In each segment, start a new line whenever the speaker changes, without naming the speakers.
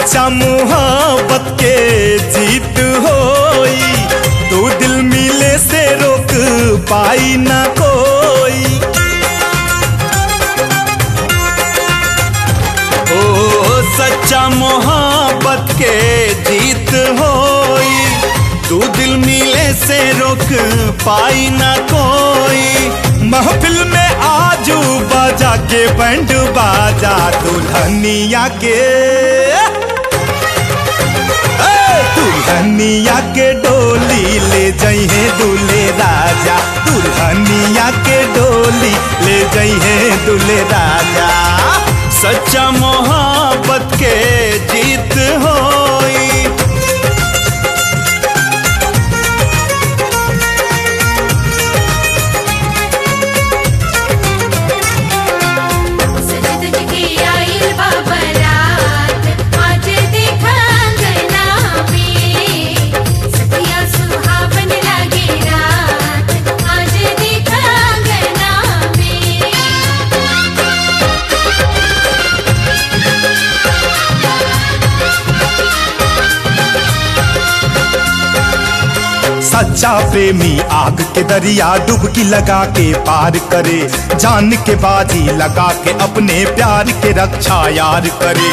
सच्चा मोहब्बत के जीत होई तू दिल मिले से रोक पाई ना कोई ओ सच्चा मोहब्बत के जीत होई तू दिल मिले से रोक पाई ना कोई महफिल में आजू बाजा के बैंड बाजा दुल्हनिया के ए, दुल्हनिया के डोली ले जइहे दूल्हे राजा दुल्हनिया के डोली ले जइहे दूल्हे राजा सच्चा मोहब्बत के जीत होई
सजद जगी आइल बाबरात आज देखा अंगना में सखिया सुहावन लागे रात आज देखा अंगना में
सच्चा प्रेमी आग के दरिया डुबकी लगा के पार करे जान के बाजी लगा के अपने प्यार के रक्षा यार करे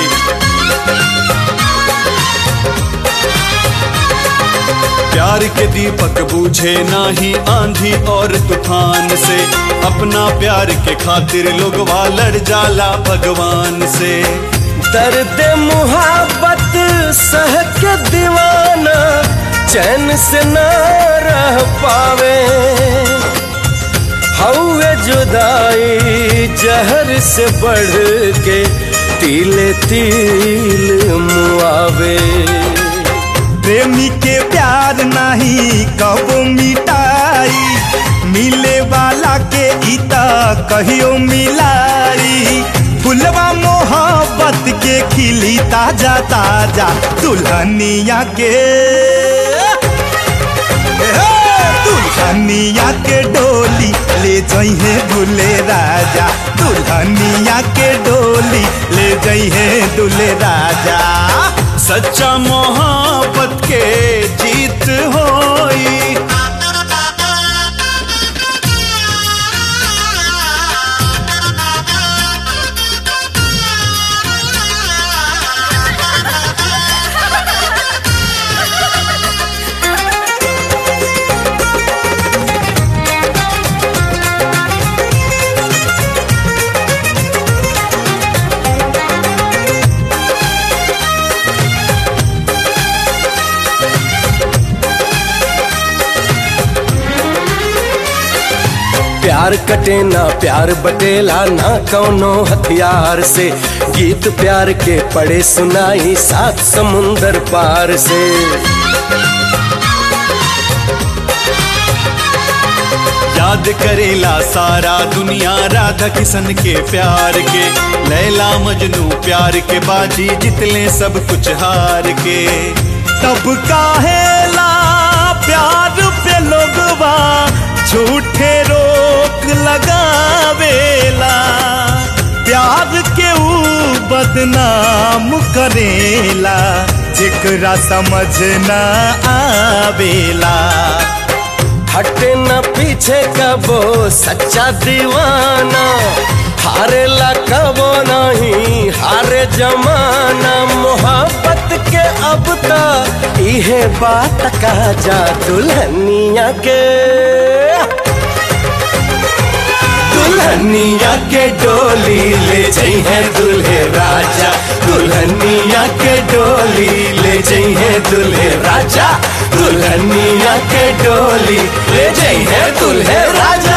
प्यार के दीपक बूझे नाही आंधी और तूफान से अपना प्यार के खातिर लोग लड़ जाला भगवान से
दर्द मुहाबत सह के दीवाना चैन से न रह पावे हौवे जुदाई जहर से बढ़ के तिले तिल मुआवे
प्रेमी के प्यार नहीं कब मिटाई मिले वाला के इता कहियो मिलाई फुलवा मोहब्बत के खिली ताजा ताजा दुल्हनिया के हे, दुल्हनिया के डोली ले जइहे दूल्हे राजा दुल्हनिया के डोली ले जइहे दूल्हे राजा
सच्चा मोहब्बत के जीत होई
प्यार कटे ना प्यार बटेला ना कौनो हथियार से गीत प्यार के पड़े सुनाई सात समुंदर पार से
याद करेला सारा दुनिया राधा किशन के प्यार के लैला मजनू प्यार के बाजी जितले सब कुछ हार के
तब काहेला प्यार पे लोगवा झूठे रोक लगावेला प्यार के ऊ बदनाम करेला जेकरा समझ ना आवेला
हटे न पीछे कबो सच्चा दीवाना हारेला कबो नहीं हारे जमाना मोहब्बत के अब तक इहे बात का जा दुल्हनिया के दुल्हनिया के डोली ले जइहे दुल्हे राजा दुल्हनिया के डोली ले जइहे दुल्हे राजा दुल्हनिया के डोली ले जइहे दुल्हे राजा